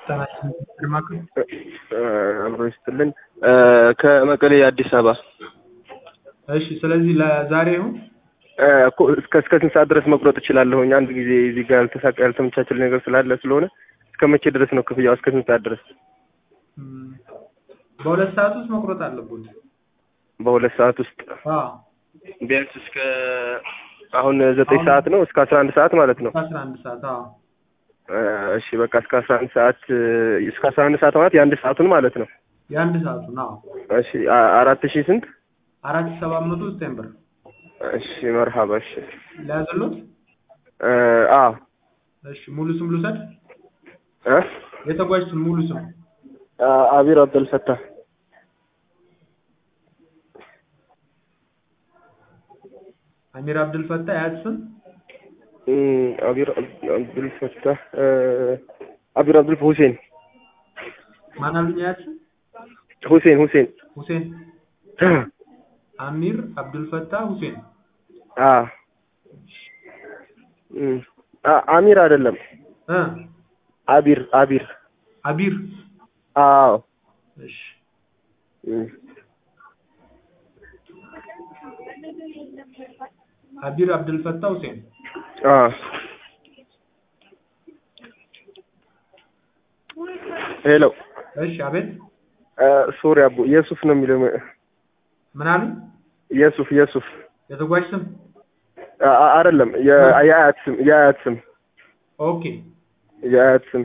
አብሮ ይስጥልን ከመቀሌ አዲስ አበባ እሺ ስለዚህ ለዛሬ ይሁን እኮ እስከ እስከ ስንት ሰዓት ድረስ መቁረጥ እችላለሁኝ? አንድ ጊዜ እዚህ ጋር ያልተሳካ ያልተመቻቸል ነገር ስላለ ስለሆነ እስከ መቼ ድረስ ነው ክፍያው? እስከ ስንት ሰዓት ድረስ? እም፣ በሁለት ሰዓት ውስጥ መቁረጥ አለብዎት። በሁለት ሰዓት ውስጥ አዎ ቢያንስ እስከ አሁን ዘጠኝ ሰዓት ነው እስከ አስራ አንድ ሰዓት ማለት ነው። አስራ አንድ ሰዓት አዎ እሺ በቃ እስከ አስራ አንድ ሰዓት እስከ አስራ አንድ ሰዓት ማለት የአንድ ሰዓቱን ማለት ነው። የአንድ ሰዓቱን አዎ እሺ አ- አራት ሺህ ስንት? አራት ሺህ ሰባት መቶ ዘጠኝ ብር እሺ መርሃባ እሺ ሊያዝሎት። እ አዎ እሺ ሙሉ ስም ልውሰድ? እ የተጓዥ ስም ሙሉ ስም አ- አቢር አብደልፈታህ አሚር አብድልፈታ የአያት ስም እም፣ አቢር አብ- አብዱልፈታህ እ አቢር አብዱል ሁሴን ማን አሉኝ? የአያት ስም ሁሴን ሁሴን ሁሴን አሚር አብዱልፈታ ሁሴን አ እም፣ አ- አሚር አይደለም እ አቢር አቢር አቢር አዎ እሺ እም፣ አቢር አብዱልፈታ ሁሴን አ ሄሎ እሺ አቤት እ ሶሪ አቡ የሱፍ ነው የሚለው ምን አሉ? የሱፍ የሱፍ የተጓዥ ስም አ- አ- አይደለም የ- የአያት ስም የአያት ስም ኦኬ የአያት ስም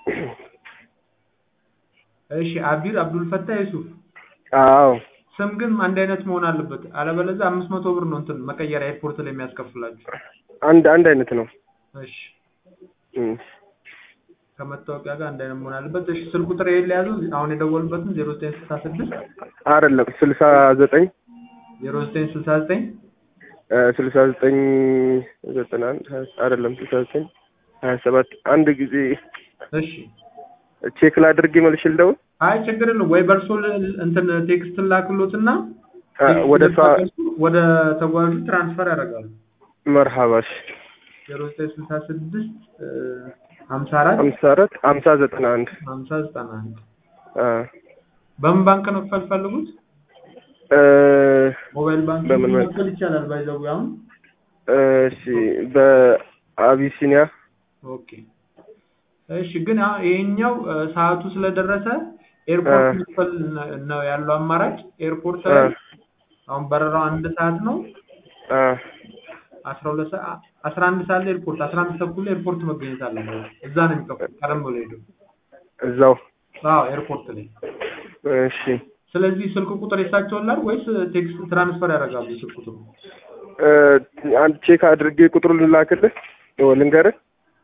እሺ አቢር አብዱልፈታ የሱፍ አዎ ስም ግን አንድ አይነት መሆን አለበት። አለበለዚያ አምስት መቶ ብር ነው እንትን መቀየሪያ ኤርፖርት ላይ የሚያስከፍላችሁ። አንድ አንድ አይነት ነው እሺ እም። ከመታወቂያ ጋር አንድ አይነት መሆን አለበት። እሺ ስልክ ቁጥር ይሄን ለያዙ አሁን የደወሉበትን ዜሮ ዘጠኝ ስልሳ ስድስት አይደለም ስልሳ ዘጠኝ ዜሮ ዘጠኝ ስልሳ ዘጠኝ እ ስልሳ ዘጠኝ ዘጠና አንድ ሀያ አይደለም ስልሳ ዘጠኝ ሀያ ሰባት አንድ ጊዜ እሺ ቼክ ላድርግ መልሽ ልደውል አይ ችግር የለም ወይ በእርሶ ል- እንትን ቴክስት ላክሎትና አ፣ ወደ እሷ ወደ ተጓዡ ትራንስፈር ያደርጋሉ። መርሃባሽ ዜሮ ዘጠኝ ስልሳ ስድስት ሀምሳ አራት ሀምሳ አራት ሀምሳ ዘጠና አንድ ሀምሳ ዘጠና አንድ አ፣ በምን ባንክ ነው ክፈል ፈልጉት? እ፣ ሞባይል ባንክ በምን መልክ? መክፈል ይቻላል። ባይዘው አሁን እሺ በአቢሲኒያ ኦኬ እሺ። ግን አሁን ይሄኛው እ፣ ሰዓቱ ስለደረሰ ኤርፖርት እ። መክፈል ነ- ነው ያለው አማራጭ። ኤርፖርት እ፣ ላይ አሁን በረራው አንድ ሰዓት ነው። አ፣ አስራ ሁለት ሰዓት አስራ አንድ ሰዓት ላይ ኤርፖርት አስራ አንድ ተኩል ላይ ኤርፖርት መገኘት አለበት። እዛ ነው የሚከፍሉት ቀደም ብሎ ሄዱ። እዛው አዎ ኤርፖርት ላይ። እሺ ስለዚህ ስልክ ቁጥር የሳቸውን ላድርግ ወይስ ቴክስት ትራንስፈር ያደርጋሉ? ስልክ ቁጥሩ እ፣ አንድ ቼክ አድርጌ ቁጥሩን ልላክልህ ኦ፣ ልንገርህ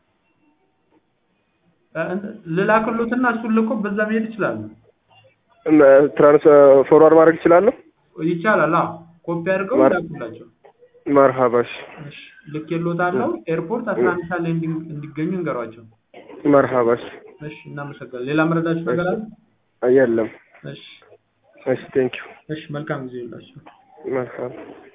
እ፣ ልላክሎትና እሱን ልኮ በዛ መሄድ ይችላሉ። እም፣ ትራንስ ፎርዋርድ ማድረግ እችላለሁ ይቻላል። አዎ ኮፒ አድርገው ማር- ይላኩላቸው። መርሃባሽ እሺ ልኬልዎታለሁ። ኤርፖርት አስራ አንድ ሰዓት ላይ እንዲ- እንዲገኙ እንገሯቸው። መርሃባሽ እሺ እናመሰግናለን። ሌላ መረዳችሁ ነገር አለ? የለም እሺ እሺ ቴንኪው እሺ መልካም ጊዜ ይላችሁ። መርሃባ